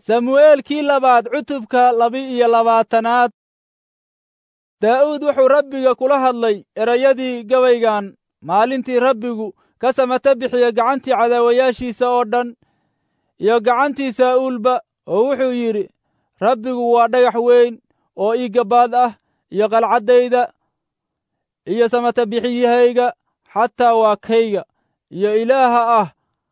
samu'eelkii labaad cutubka laba-iyo labaatanaad daa'uud wuxuu rabbiga kula hadlay erayadii gabaygan maalintii rabbigu ka samata bixiya gacantii cadaawayaashiisa oo dhan iyo gacantii saa'uulba oo wuxuu yidhi rabbigu waa dhagax weyn oo ii gabaad ah iyo qalcaddayda iyo samata bixiyahayga xataa waa kayga iyo ilaaha ah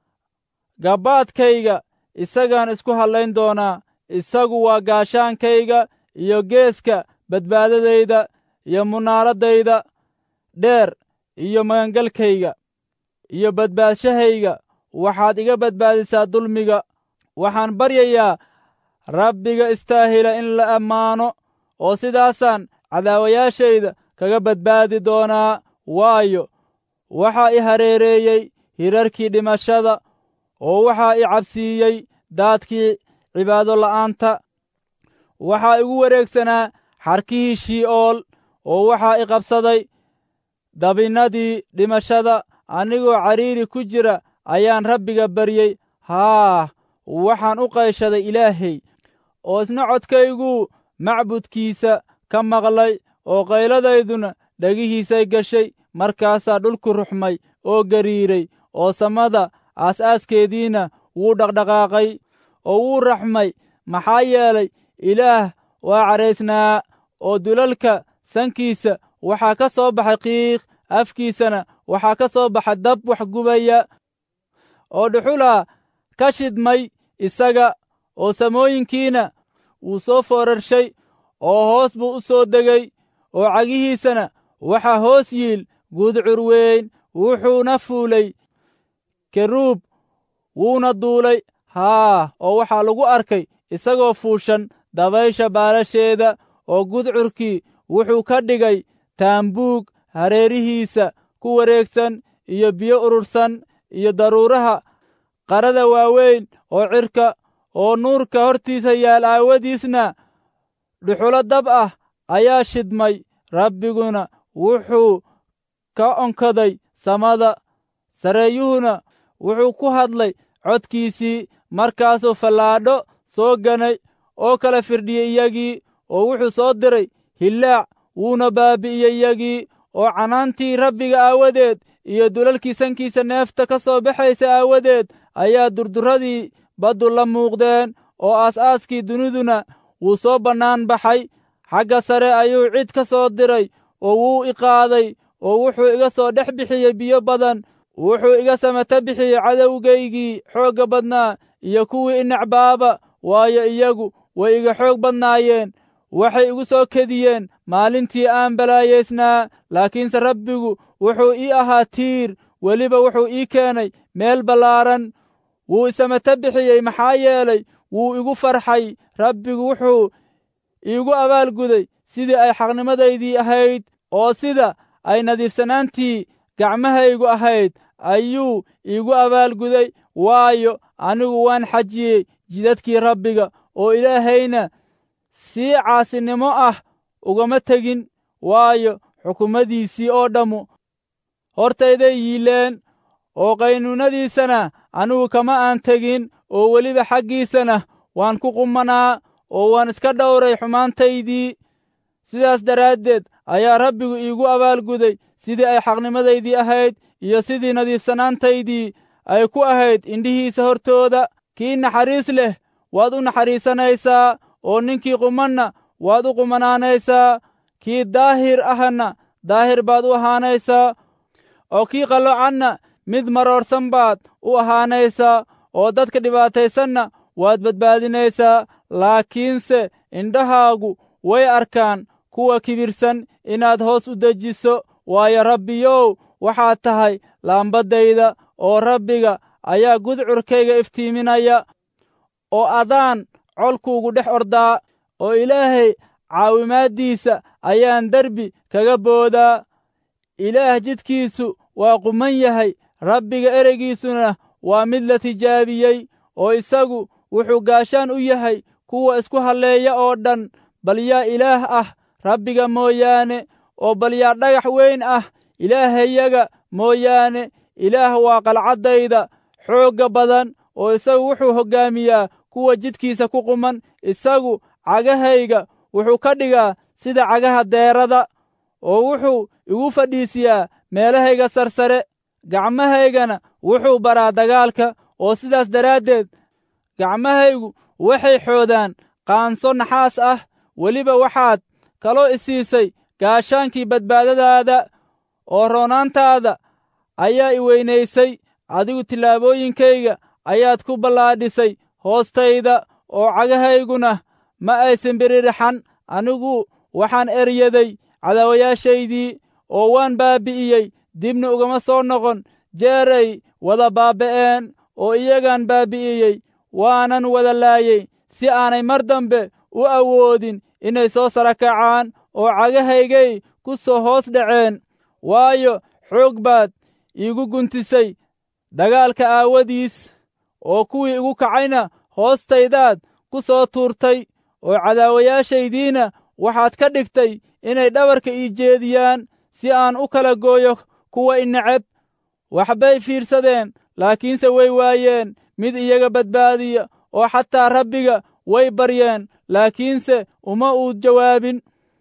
gabbaadkayga isagaan isku hadlayn doonaa isagu waa gaashaankayga iyo geeska badbaadadayda iyo munaaraddayda dheer iyo magangalkayga iyo badbaadshahayga waxaad iga badbaadisaa dulmiga waxaan baryayaa rabbiga istaahila in la ammaano oo sidaasaan cadaawayaashayda kaga badbaadi doonaa waayo waxaa i hareereeyey hirarkii dhimashada oo waxaa i cabsiiyey daadkii cibaado la'aanta waxaa igu wareegsanaa xarkihii shii'ool oo waxaa i qabsaday dabinnadii dhimashada anigoo cariiri ku jira ayaan rabbiga baryey haa waxaan u qayshaday ilaahay oo isna codkayguu macbudkiisa ka maqlay oo qayladayduna dhegihiisay gashay markaasaa dhulku ruxmay oo gariiray oo samada aas-aaskeediina wuu dhaqdhaqaaqay oo wuu raxmay maxaa yeelay ilaah waa cadhaysnaa oo dulalka sankiisa waxaa ka soo baxay qiiq afkiisana waxaa ka soo baxa dab wax gubaya oo dhuxulaa ka shidmay isaga oo samooyinkiina wuu soo foorarshay oo hoos buu u soo degay oo cagihiisana waxaa hoos yiil gudcur weyn wuxuuna fuulay keruub wuuna duulay haa oo waxaa lagu arkay isagoo fuushan dabaysha baalasheeda oo gudcurkii wuxuu ka dhigay taambuug hareerihiisa ku wareegsan iyo biyo urursan iyo daruuraha qarada waaweyn oo cirka oo nuurka hortiisa yaal aawadiisna dhuxulo dab ah ayaa shidmay rabbiguna wuxuu ka onkaday samada sareeyuhuna wuxuu ku hadlay codkiisii markaasuu fallaadho soo ganay oo kala firdhiyey iyagii oo wuxuu soo diray hillaac wuuna baabi'iyey iyagii oo canaantii rabbiga aawadeed iyo dulalkii sankiisa neefta ka soo baxaysa aawadeed ayaa durduradii baddu la muuqdeen oo aas-aaskii duniduna wuu soo bannaan baxay xagga sare ayuu cid ka soo diray oo wuu i qaaday oo wuxuu iga soo dhex bixiyey biyo badan wuxuu iga samata bixiyey cadowgaygii xoogga badnaa iyo kuwii i necbaaba waayo iyagu way iga xoog badnaayeen waxay igu soo kediyeen maalintii aan balaayaysnaa laakiinse rabbigu wuxuu ii ahaa tiir weliba wuxuu ii keenay meel ballaaran wuu isamata bixiyey maxaa yeelay wuu igu farxay rabbigu wuxuu iigu abaalguday sidii ay xaqnimadaydii ahayd oo sida ay nadiifsanaantii gacmahaygu ahayd ayuu iigu abaalguday waayo anigu waan xajiyey jidadkii rabbiga oo ilaahayna sii caasinimo ah ugama tegin waayo xukuumadiisii oo dhammu hortayday yiileen oo qaynuunadiisana anigu kama aan tegin oo weliba xaggiisana waan ku qumanaa oo waan iska dhowray xumaantaydii sidaas daraaddeed ayaa rabbigu iigu abaalguday sidii ay xaqnimadaydii ahayd iyo sidii nadiifsanaantaydii ay ku ahayd indhihiisa hortooda kii naxariis leh waad u naxariisanaysaa oo ninkii qumanna waad u qumanaanaysaa kii daahir ahna daahir baad u ahaanaysaa oo kii qallocanna mid maroorsan baad u ahaanaysaa oo dadka dhibaataysanna waad badbaadinaysaa laakiinse indhahaagu way arkaan kuwa kibirsan inaad hoos u dejiso waayo rabbiyow waxaad tahay laambadayda oo rabbiga ayaa gudcurkayga iftiiminaya oo adaan colkuugu dhex ordaa oo ilaahay caawimaaddiisa ayaan derbi kaga boodaa ilaah jidkiisu waa quman yahay rabbiga ereygiisuna waa mid la tijaabiyey oo isagu wuxuu gaashaan u yahay kuwa isku halleeya oo dhan bal yaa ilaah ah rabbiga mooyaane oo bal yaa dhagax weyn ah ilaahayaga mooyaane ilaah waa qalcaddayda xoogga badan oo isagu wuxuu hoggaamiyaa kuwa jidkiisa ku quman isagu cagahayga wuxuu ka dhigaa sida cagaha deerada oo wuxuu igu fadhiisiyaa meelahayga sarsare gacmahaygana wuxuu baraa dagaalka oo sidaas daraaddeed gacmahaygu waxay xoodaan qaanso naxaas ah weliba waxaad kaloo isiisay gaashaankii badbaadadaada oo roonaantaada ayaa i weynaysay adigu tillaabooyinkayga ayaad ku ballaadhisay hoostayda oo cagahayguna ma aysan biririxan anigu waxaan eryaday cadaawayaashaydii oo waan baabbi'iyey dibna ugama soo noqon jeeray wada baaba'een oo iyagaan baabbi'iyey waanan wada laayey si aanay mar dambe u awoodin inay soo sara kacaan oo cagahaygay ku soo hoos dhaceen waayo xoog baad iigu guntisay dagaalka aawadiis oo kuwii igu kacayna hoostaydaad ku soo tuurtay oo cadaawayaashaydiina waxaad ka dhigtay inay dhabarka ii jeediyaan si aan u kala gooyo kuwa i neceb waxbay fiirsadeen laakiinse way waayeen mid iyaga badbaadiya oo xataa rabbiga way baryeen laakiinse uma uu jawaabin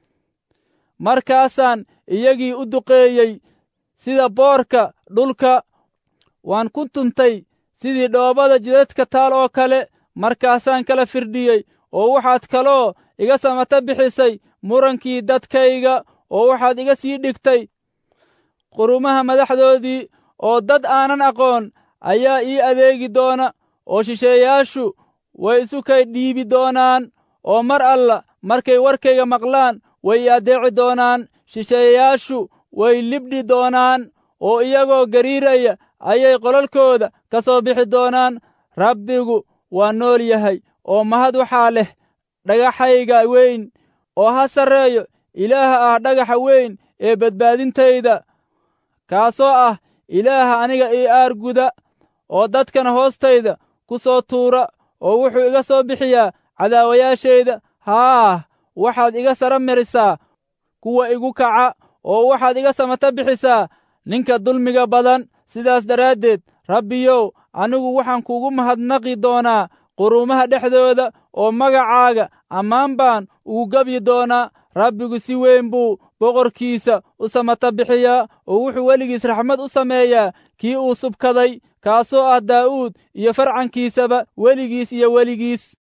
markaasaan iyagii u duqeeyey sida boorka dhulka waan ku tuntay sidii dhoobada jidadka taal oo kale markaasaan kala firdhiyey oo waxaad kaloo iga samata bixisay murankii dadkayga oo waxaad iga sii dhigtay qurumaha madaxdoodii oo dad aanan aqoon ayaa ii adeegi doona oo shisheeyaashu way isu kay dhiibi doonaan oo mar alla markay warkayga maqlaan way i addeeci doonaan shisheeyayaashu way libdhi doonaan oo iyagoo gariiraya ayay qolalkooda ka soo bixi doonaan rabbigu waa nool yahay oo mahad waxaa leh dhagaxayga weyn oo ha sarreeyo ilaaha ah dhagaxa weyn ee badbaadintayda kaasoo ah ilaaha aniga ii aarguda oo dadkana hoostayda ku soo tuura oo wuxuu iga soo bixiyaa cadaawayaashayda haah waxaad iga sara marisaa kuwa igu kaca oo waxaad iga samata bixisaa ninka dulmiga badan sidaas daraaddeed rabbiyow anigu waxaan kuugu mahadnaqi doonaa quruumaha dhexdooda oo magacaaga ammaan baan ugu gebyi doonaa rabbigu si weyn buu boqorkiisa u samata bixiyaa oo wuxuu weligiis raxmad u sameeyaa kii uu subkaday kaasoo ah daa'uud iyo farcankiisaba weligiis iyo weligiis